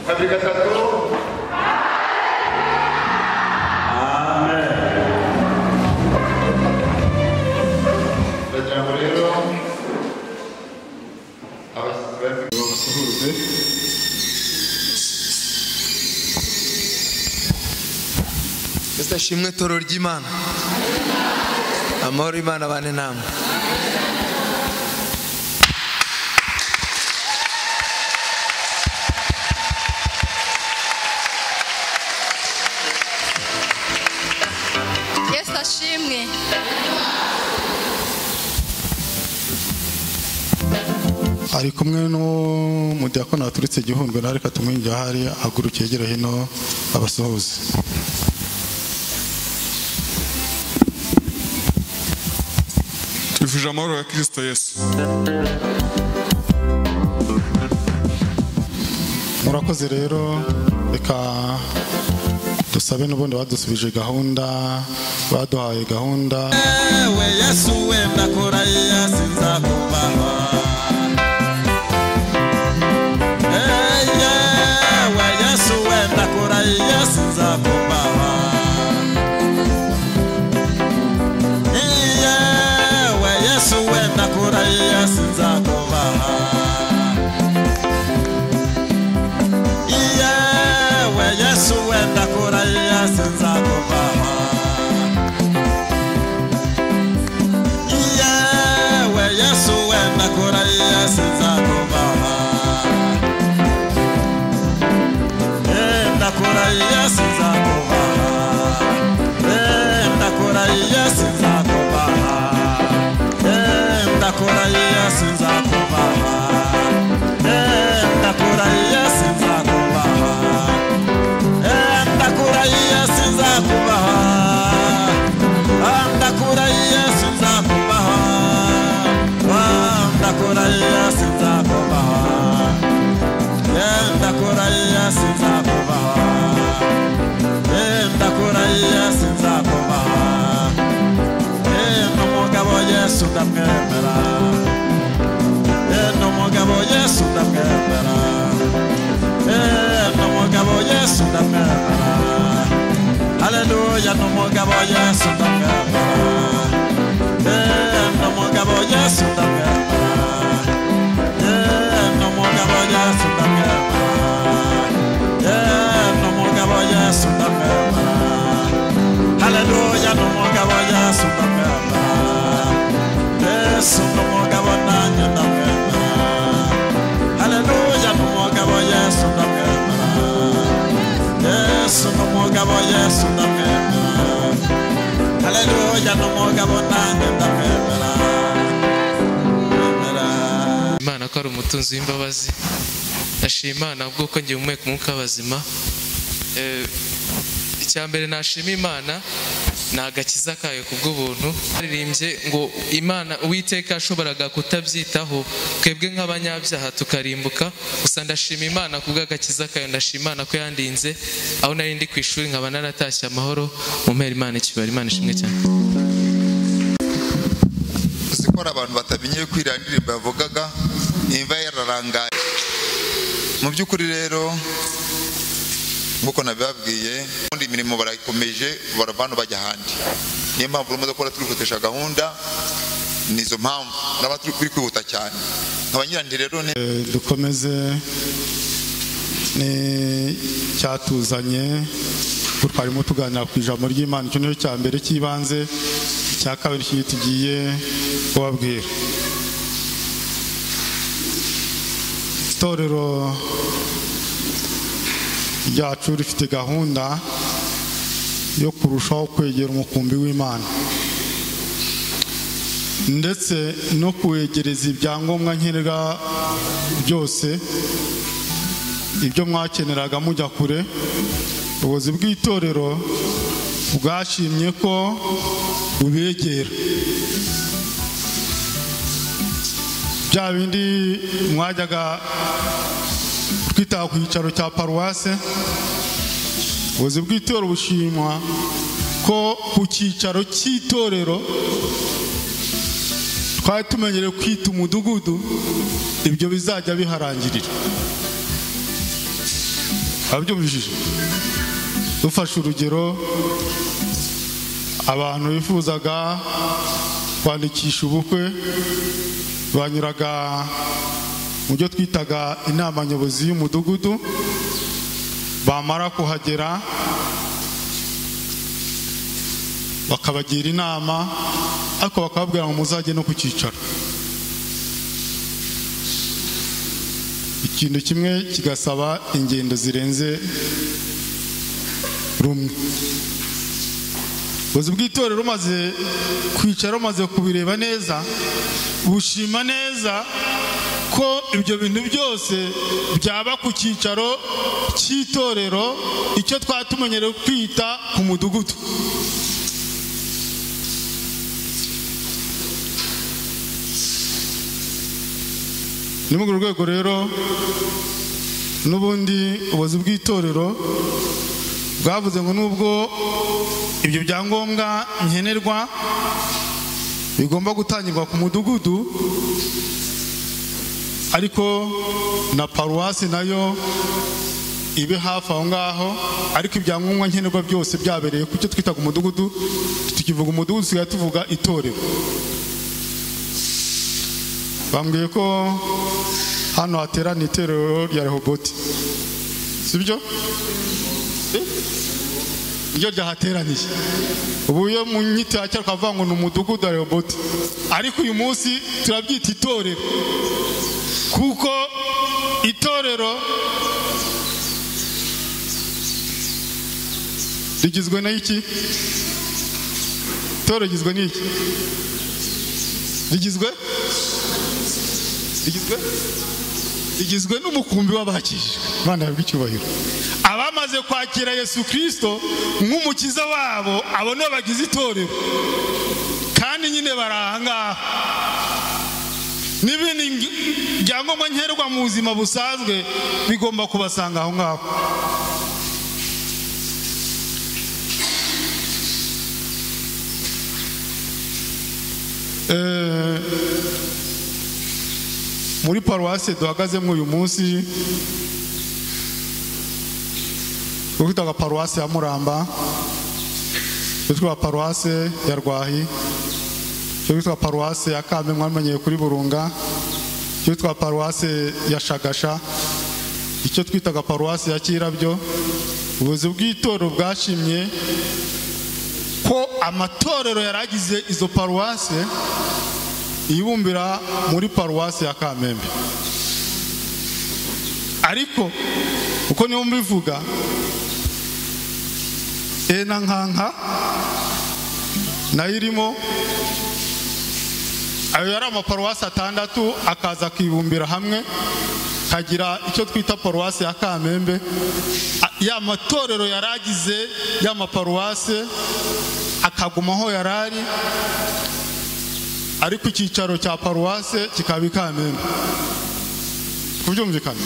Have you got that goal? Amen. Legend Bolero. Abasabwe. Musuhuze. Estashimwe toro ry'Imana. Amahoro Imana bane namwe. yesu ashimwe ari kumwe n'umudiakoni waturutse igihundwe na reka tumwinjira ahari aguruka hirya hino abasuhuze Twifurije amahoro ya Kristo Yesu. murakoze rero reka dusabe n'ubundi badusubije gahunda baduhaye gahunda we yesu wenda kora yasi nzakubaha we yesu wenda kora yasi nzakubaha we yesu wenda kora yasi nzakubaha we yesu wenda kora yasi nzakubaha Yewe Yesu wenda kora Yesu nzakubaha Wenda kora Yesu nzakubaha Wenda kora Yesu nzakubaha Wenda kora Yesu nzakubaha Wenda kora Yesu nzakubaha Wenda kora Yesu nzakubaha ndakura yesu nzakubaha ndakura yesu nzakubaha ndakura yesu nzakubaha ndakura yesu nzakubaha n'umugabo yesu ndamwemera n'umugabo yesu ndamwemera n'umugabo yesu ndamwemera Hallelujah, no more gabo yes, no gabo. Eh, no more gabo yes, no gabo. Eh, no more gabo yes, no gabo. Eh, no more gabo yes, no gabo. Hallelujah, no more gabo yes, no gabo. Yes, no more gabo nanya no gabo. Hallelujah, no more gabo yes, no gabo. Yesu no mugabo Yesu ndamwemera Haleluya no mugabo nanjye ndamwemera Ndamwemera imana ko ari umutunzi w'imbabazi ndashima imana bw'uko ngiye umweka umwuka w'abazima Eh, icya mbere nashima imana ni agakiza kayo ku bw'ubuntu haririmbye ngo imana uwiteka yashoboraga kutabyitaho twebwe nk'abanyabyaha tukarimbuka gusa ndashima imana ku bw'agakiza kayo ndashima imana ko yandinze aho nari ndi ku ishuri nkaba naratashye amahoro mu mpera imana ikibara imana ishimwe cyane Uzi ko hari abantu batamenye yuko iriya ndirimbo yavugaga imva yararangaye mu by'ukuri rero nk'uko nabibabwiye ubundi imirimo barayikomeje barava hano bajya ahandi niyo mpamvu urimo gukora turihutisha gahunda ni izo mpamvu naba turi turi kwihuta cyane abanyirandi rero ni Eh, dukomeze ni cyatuzanye ubu twarimo tuganira ku ijambo ry'imana icyo nicyo cya mbere cy'ibanze icya kabiri cyo tugiye kubabwira itorero ryacu rifite gahunda yo kurushaho kwegera umukumbi w'imana ndetse no kuwegereza ibyangombwa nkenerwa byose ibyo mwakeneraga mujya kure ubuyobozi bw'itorero bwashimye ko bubegera bya bindi mwajyaga twitaha ku cyicaro cya paruwase ubuyobozi bw'itorero bushimwa ko ku cyicaro cy'itorero twari tumenyereye kwita umudugudu ibyo bizajya biharangirira abyumvishije dufashe urugero abantu bifuzaga kwandikisha ubukwe banyuraga mu byo twitaga inama nyobozi y'umudugudu bamara kuhagera bakabagira inama ariko bakababwira ngo muzajye no ku cyicaro ikintu kimwe kigasaba ingendo zirenze rumwe ubuyobozi bw'itorero umaze kwicara umaze kubireba neza bushima neza ko ibyo bintu byose byaba ku cyicaro cy'itorero icyo twatumenyereye kwita ku mudugudu ni muri urwo rwego rero n'ubundi ubuyobozi bw'itorero bwavuze ngo nubwo ibyo byangombwa nkenerwa bigomba gutangirwa ku mudugudu ariko na paruwasi nayo ibe hafi aho ngaho ariko ibyangombwa nkenerwa byose byabereye ku cyo twitaga umudugudu tukivuga umudugudu tusigaye tuvuga itorero bambwiye ko hano haterana itorero rya rehoboti sibyo iyo ryahateraniye ubu iyo mu nyito ya cyangwa ukavuga ngo ni umudugudu wa rehoboti ariko uyu munsi turabyita itorero kuko itorero rigizwe n'iki itorero rigizwe n'iki rigizwe rigizwe rigizwe n'umukumbi w'abakijijwe abana bahabwa icyubahiro abamaze kwakira yesu kirisito nk'umukiza wabo abo nibo bagize itorero kandi nyine bari aha ngaha n'ibindi ng- byangombwa nkenerwa mu buzima busanzwe bigomba kubasanga aho ngaho Eh, muri paruwasi duhagazemo uyu munsi twitaga paruwasi ya muramba icyo twitwa paruwasi ya rwahi icyo twitwa paruwasi ya kambe mwamenyeye kuri burunga icyo twitwa paruwasi ya shagasha icyo twitaga paruwasi ya kirabyo ubuyobozi bw'itorero bwashimye ko amatorero yari agize izo paruwasi yibumbira muri paruwasi ya kamembe ariko uko niyo mbivuga ena nkanka nayo irimo ayo yari amaparuwasi atandatu akaza akibumbira hamwe kagira icyo twita paruwasi ya kamembe A- ya matorero yari agize y'amaparuwasi akaguma aho yari ari ariko icyicaro cya paruwase kikaba i kamembe kubyumvikana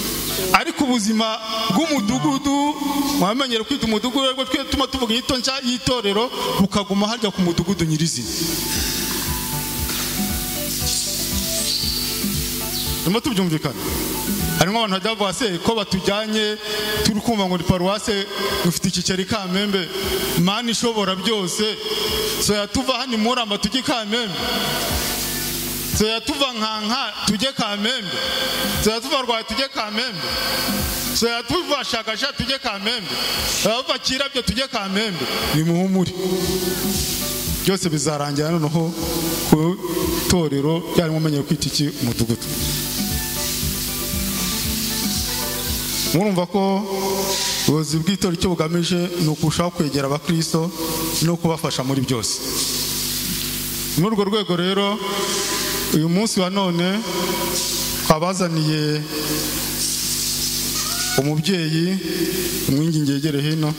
ariko ubuzima bw'umudugudu mwamenyere kwita umudugudu ariko twe tuma tuvuga inyito nshya y'itorero bukaguma harya ku mudugudu nyirizina turimo tubyumvikana harimo abantu bajya bavuga se ko batujyanye turi kumva ngo ni paruwase dufite icyicaro i kamembe mani ishobora byose soya tuva hano i muramba tujye i kamembe soya tuva nkanka tujye kamembe soya tuva rwaye tujye kamembe soya tuva shakasha tujye kamembe soya tuva kirabyo tujye kamembe ni muhumure byose bizarangira noneho ku itorero ryarimo umenyeye kwita iki umudugudu murumva ko ubuyobozi bw'itorero icyo bugamije ni ukurushaho kwegera abakristo no kubafasha muri byose muri urwo rwego rero uyu munsi wa none twabazaniye umubyeyi umwingi ngegere hino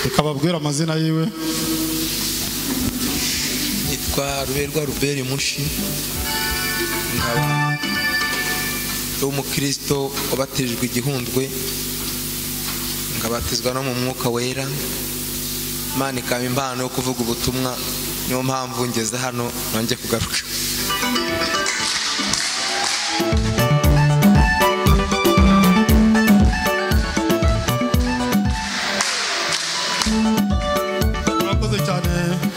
reka babwire amazina yiwe nitwa ruberwa ruberi mushi bihaba umukirisito wabatijwe igihundwe ngabatizwa no mu mwuka wera imana ikaba impano yo kuvuga ubutumwa niyo mpamvu ngeze hano nongeye kugaruka murakoze cyane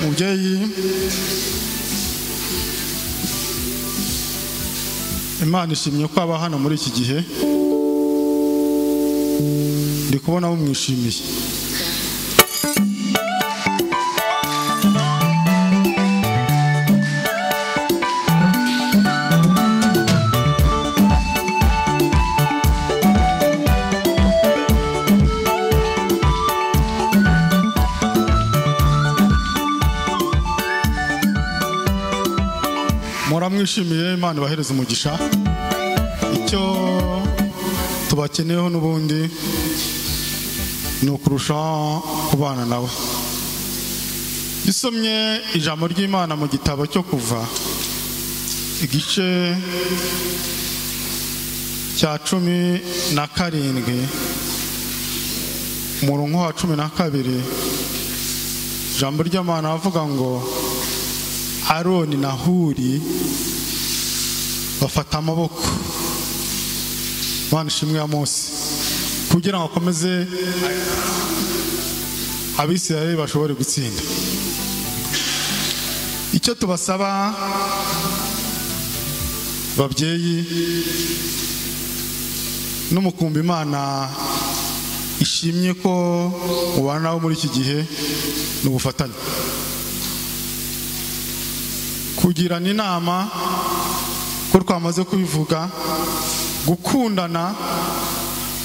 mubyeyi imana ishimye ko aba hano muri iki gihe ndi kubona mumwishimiye muramwishimiye imana ibahereze umugisha icyo tubakeneyeho n'ubundi ni ukurushaho kubana nawe iyo usomye ijambo ry'imana mu gitabo cyo kuva igice cya cumi na karindwi umurongo wa cumi na kabiri ijambo ry'imana avuga ngo aroni na huri bafata amaboko imana ishimwe ya mose kugira ngo akomeze abisirayeli bashobore gutsinda icyo tubasaba babyeyi n'umukumbi imana ishimye ko mubana nabo muri iki gihe ni ubufatanye kugirana inama ko twamaze kubivuga gukundana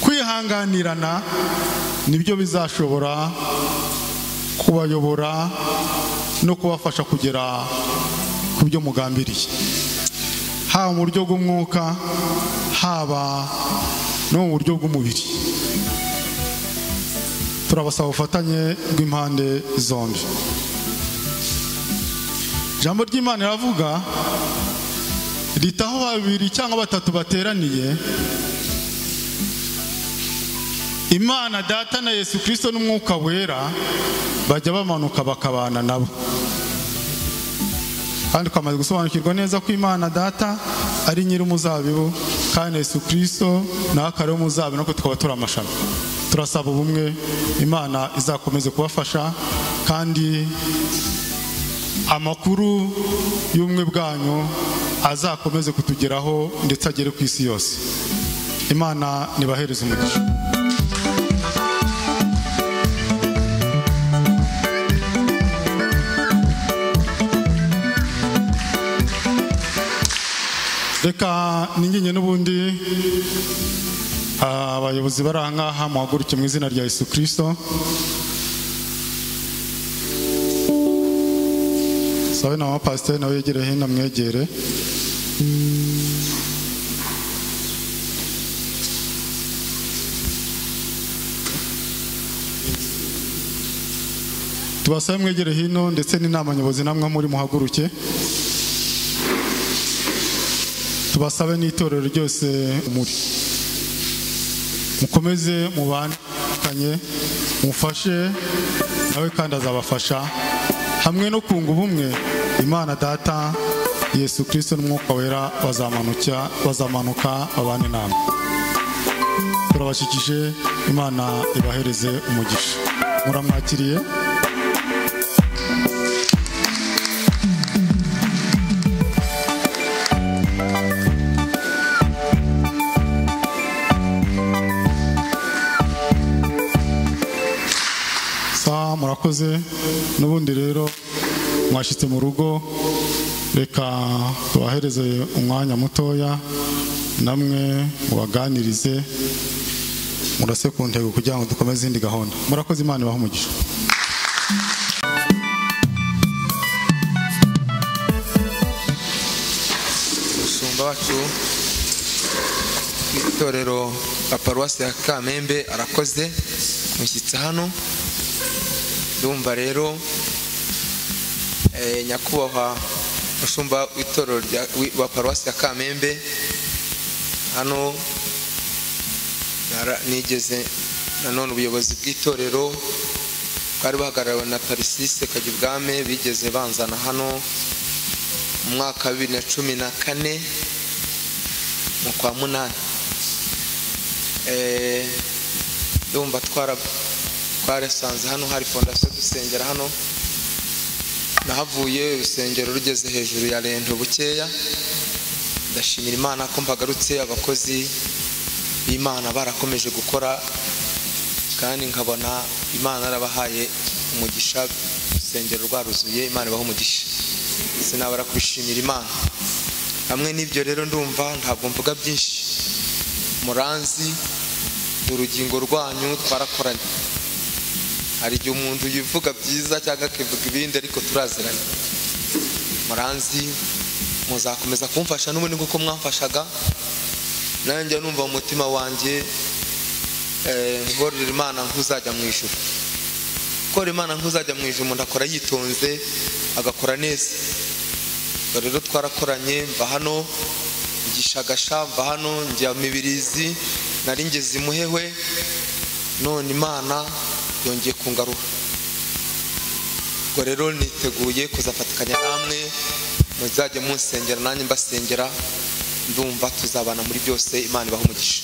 kwihanganirana nibyo bizashobora kubayobora no kubafasha kugera ku byo mugambiriye haba mu buryo bw'umwuka haba no mu buryo bw'umubiri turabasaba ubufatanye bw'impande zombi ijambo ry'imana riravuga rita aho babiri cyangwa batatu bateraniye imana data na yesu kirisito n'umwuka wera bajya bamanuka bakabana nabo kandi twamaze gusobanukirwa neza ko imana data ari nyir'umuzabibu kandi na yesu kirisito nawe akaba ari umuzabibu nako tukaba turi amashami turasaba ubumwe imana izakomeze kubafasha kandi amakuru y'ubumwe bwanyu azakomeze kutugeraho ndetse agere ku isi yose imana ntibahereze umugisha reka ninginge n'ubundi abayobozi bari aha ngaha muhaguruke mu izina rya yesu kirisito sawe na mapasiteri nawe yegere hino amwegere tubasabe mwegere hino ndetse n'inama nyobozi namwe muri muhaguruke tubasabe n'itorero ryose muri mukomeze mubandikanye mufashe nawe kandi azabafasha hamwe no kunga ubumwe imana data yesu kirisito n'umwuka wera bazamanuka bazamanuka babane nama turabashyikije imana ibahereze umugisha muramwakiriye sa murakoze n'ubundi rero mwashyitse mu rugo reka tubahereze umwanya mutoya namwe mubaganirize murase ku ntego kugira ngo dukomeze indi gahunda murakoze imana ibahe umugisha umusumba wacu w'itorero la paruwasi ya kamembe arakoze mushyitse hano ndumva rero eh, nyakubahwa umushumba w'itorero rya- wi- wa paruwasi ya kamembe hano nara- nigeze nanone ubuyobozi bw'itorero bwari buhagarariwe na tarisise kajyubwame bigeze banzana hano mu mwaka wa bibiri na cumi na kane mu kwa munani Eh, ndumva twara twarasanze hano hari fondasiyo dusengera hano nahavuye urusengero rugeze hejuru ya rento bukeya ndashimira imana ko mbagarutse abakozi b'imana barakomeje gukora kandi nkabona imana yarabahaye umugisha urusengero rwaruzuye imana ibaha umugisha sinabara kubishimira imana hamwe n'ibyo rero ndumva ntabwo mvuga byinshi muranzi ni urugingo rwanyu twarakoranye hari igihe umuntu yivuga byiza cyangwa akivuga ibindi ariko turaziranye muranzi muzakomeza kumfasha n'ubundi nk'uko mwamfashaga nanjye numva mu mutima wanjye eh, ngororera imana nk'uzajya mu ijuru korora imana nk'uzajya mu ijuru umuntu akora yitonze agakora neza ubwo rero twarakoranye mva hano gishagasha mva hano njya mibirizi nari ngeze imuhewe none imana yongeye kungaruka ubwo rero niteguye kuzafatikanya namwe muzajya munsengera nanjye mbasengera ndumva tuzabana muri byose imana ibaha umugisha